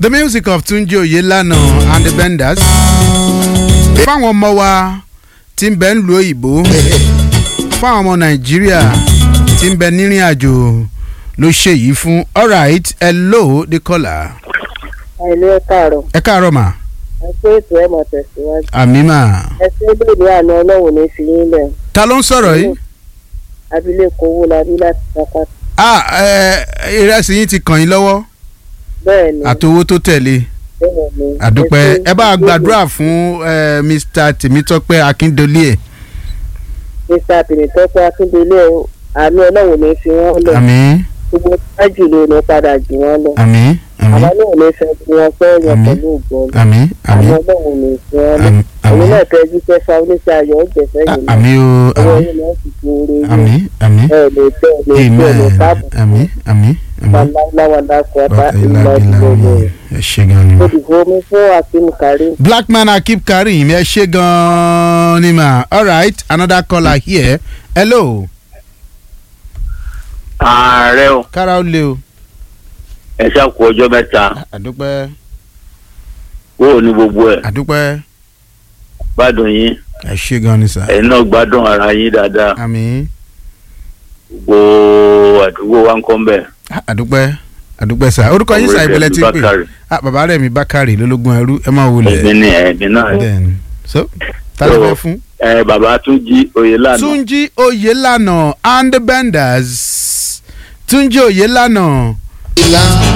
the music of Túnjí Oyèlànà and the Benders. fáwọn ọmọ wa tí ń bẹ ń lu òyìnbó fáwọn ọmọ Nàìjíríà tí ń bẹ nírìn àjò ló ṣe yìí fún alright hello the caller. àìlú ẹ káàárọ̀ ẹ káàárọ̀ mà ẹ pé ètò ẹ mọ̀ tẹ̀síwájú àmì mà. ẹ ṣe lóde àná ọlọ́run ní fi yín lẹ̀ ta ló ń sọ̀rọ̀ yìí. abilékọ owó labí láti sápá ah ẹ ìrẹsì yín ti kàn yín lọ́wọ́ bẹ́ẹ̀ ni àtowó tó tẹ̀lé bẹ́ẹ̀ ni àdúpẹ́ ẹ bá a gbàdúrà fún eh, Mr Tèmítọ́pẹ́ Akíndolé ẹ̀ mr tìmítọ́pẹ́ akíndélé o, àánú ọlọ́run ní fi wọ́n lẹ̀ àmín gbogbo tájù ló ní padà jù wọ́n lọ àmín àmín àwọn náà ní fẹ́ kí wọ́n fẹ́ yàn Àmín. pẹ̀lú ògbọ́n àmín àwọn àmín ọlọ́run ní fi wọ́n lẹ̀ àmín òun àmín náà tẹ́ jíṣẹ́ fa oníṣẹ́ ayọ̀ ọ̀jẹ̀fẹ́ Ah, yìí náà àmín o ọwọ́ àmín yìí náà sì fi oore yìí àmín àmín ẹ lè tẹ́ ẹ lè tẹ́ ẹ lè amen tábù àmín àmín àmín wàláwàlá kọ́ta Bàtà ìlà ìlà ìlà ìlú ìlà ẹ ṣe gan ni ma. olùkọ́ mi fún akim karim black man akip karim ẹ ṣe gan ni ma alright another caller here hello ààrẹ o kára ó lé o ẹ ṣàkó ọjọ́ mẹ́ta àdúpẹ́ kúrò ní gbogbo ẹ̀ àdúpẹ́ gbádùn yín ẹ ṣe gan ni sà ẹ̀yin náà gbádùn ara yín dáadáa àmín gbogbo àdúgbò wa ń kọ́ ń bẹ̀. Ah, àdúpẹ́ àdúpẹ́ sà orúkọ yín sà ìbílẹ̀ tí ń pè Bákàrè. ah bàbá rẹ̀ mi bákàrè lólógún ẹrú ẹ máa wọlé èmi ni ẹ̀mí náà then so ta ló fẹ́ fún. ẹ bàbá tún jí oyè lánàá Túnjí Oyèlànà and the Benders Túnjí Oyèlànà.